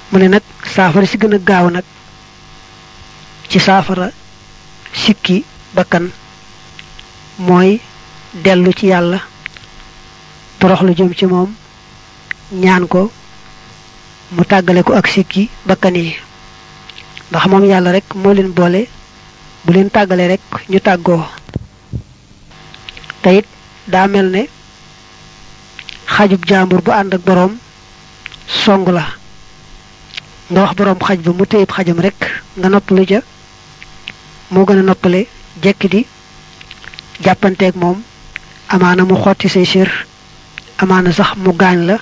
mu ne nag saafara si gën a gaaw nag ci saafara sikki bakkan mooy dellu ci yàlla toroxlu jëm ci moom ñaan ko mu tàggale ko ak sikki bakkan yi ndax moom yàlla rek moo leen boole bu leen tàggale rek ñu tàggoo te it daa mel ne xajub jaambur bu ànd ak boroom song la nga wax boroom xaj ba mu téyib xajam rek nga noppalu ja moo gën a noppale jekki di jàppanteeg moom amaana mu xotti say sir amaana sax mu gaañ la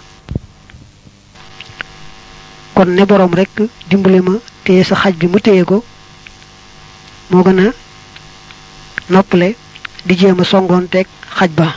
kon ne boroom rek dimbali ma téye sa xaj bi mu téye ko moo gën a noppale di jéem a songoonteeg xaj ba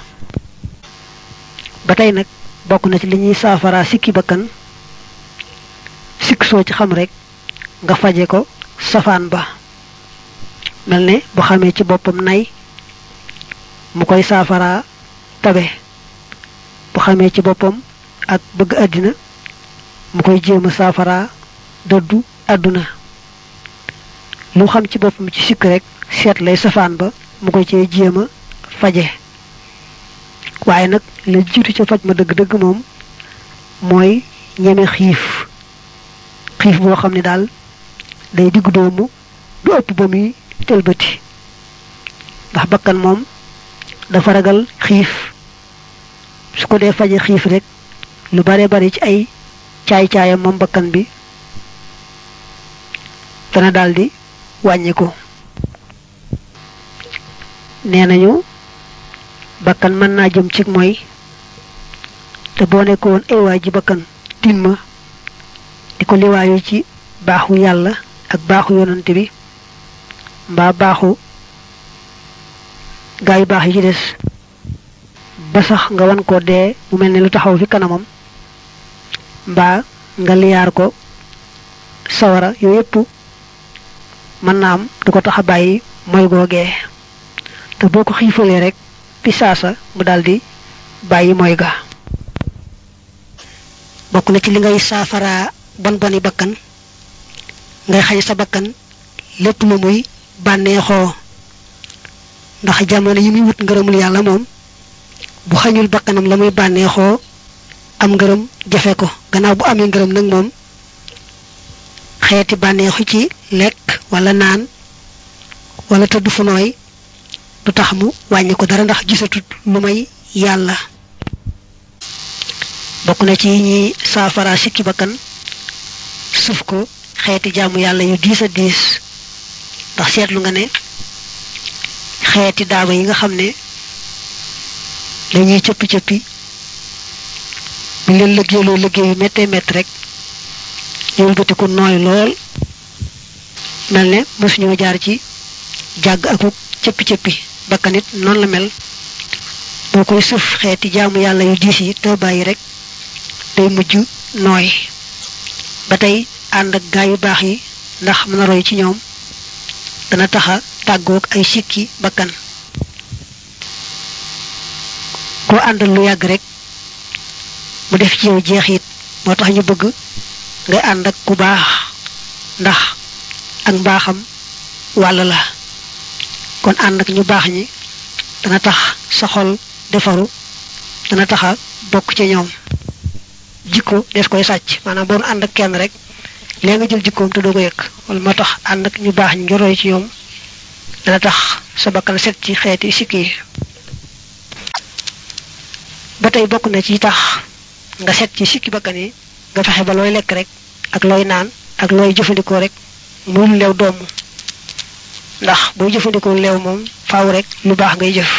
ba tey nag bokk na ci li ñuy saafara sikki bakkan sikk soo ci xam rek nga faje ko safaan ba mel ne bu xamee ci boppam nay mu koy saafara tabe bu xamee ci boppam ak bëgg àddina mu koy jéem a saafara dëddu àdduna lu xam ci boppam ci sikk rek seet lay safaan ba mu koy cee jéem a faje waaye nag la jiitu ca faj ma dëgg-dëgg moom mooy ñeme xiif xiif boo xam ne daal day diggu doomu du ëpp ba muy tëlbati ndax bakkan moom dafa ragal xiif su ko dee faje xiif rek lu bare bari ci ay caay-caayam moom bakkan bi dana daldi wàññi ko nee nañu bakkan mën naa jëm ci mooy te boo nekkoon ewaay ji bakkan tin ma di ko liwaayu ci baaxu yàlla ak baaxu yonante bi mbaa baaxu gaa yu baax yi ci des ba sax nga wan ko dee mu mel ne lu taxaw fi kanamam mbaa nga liyaar ko sawara yooyu yépp mën naa am du ko tax a bàyyi mooy googee te boo ko xiifalee rek fi saasa mu daldi bàyyi mooy ga bokk na ci li ngay saafara bon boni bakkan ngay xañ sa bakkan lépp lu muy bànneexoo ndax jamono yi muy wut ngërëmul yàlla moom bu xañul bakkanam la muy bànneexoo am ngërëm jafe ko gannaaw bu amee ngërëm nag moom xeeti bànneexu ci lekk wala naan wala tëdd fu nooy du tax mu wàññi ko dara ndax gisatut lu may yàlla bokk na ci ñi saafara sikki bakkan suuf ko xeeti jaamu yàlla yu diis a diis ndax seetlu nga ne xeeti daaba yi nga xam ne dañuy cëppi cëppi bu leen liggéeyloo liggéey yu méttee métt rek ñëwul bëti ko nooy lool mel ne mosuñoo jaar ci jàgg akuk cëppi cëppi bakkanit noonu la mel boo koy suuf xeeti jaamu yàlla yu diis yi te bàyyi rek day mujj nooy ba tey ànd ak gaa yu baax yi ndax mën a roy ci ñoom dana taxa tàggoog ay sikki bakkan koo àndal lu yàgg rek mu def ci yow jeexit moo tax ñu bëgg ngay ànd ak ku baax ndax ak mbaaxam wàll la kon ànd ak ñu baax ñi dana tax sa xol defaru dana taxa bokk ci ñoom jikko des koy sàcc maanaam boon ànd ak kenn rek lee nga jël jikkoom te doo ko yëg wala moo tax ànd ak ñu baax ñi njoroy ci ñoom dana tax sa bakkan set ci xeeti sikki yi ba tey bokk na ci tax nga set ci sikki bakkan yi nga fexe ba looy lekk rek ak looy naan ak looy jëfandikoo rek muy lu leew doomu ndax booy jëfandikoo leew moom faaw rek lu baax ngay jëf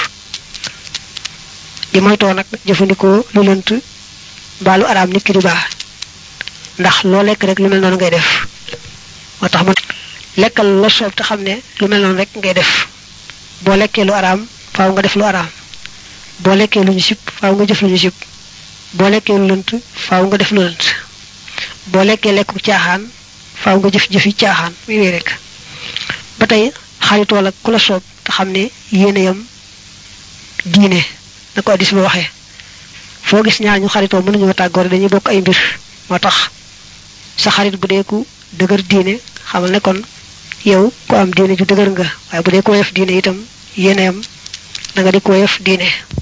di moytoo nag jëfandikoo lu lënt mbaa lu araam nit ki di baax ndax loo lekk rek lu mel noonu ngay def moo tax mu lekkal la soob te xam ne lu mel noonu rek ngay def boo lekkee lu araam faaw nga def lu araam boo lekkee lu ñu sib faaw nga jëf lu ñu sib boo lekkee lu lënt faaw nga def lu lënt boo lekkee lekku caaxaan faaw nga jëf jëfi caaxaan muy wéy rek ba tey xaritool ak ku la soob te xam ne yéene yam diine na ko addis ba waxee foo gis ñaar ñu xaritoo mënuñoo tàggoor dañuy bokk ay mbir moo tax sa xarit bu dee ku dëgër diine xamal ne kon yow ku am diine ju dëgër nga waaye bu dee ko yef diine itam yéeneyam da nga di ko yef diine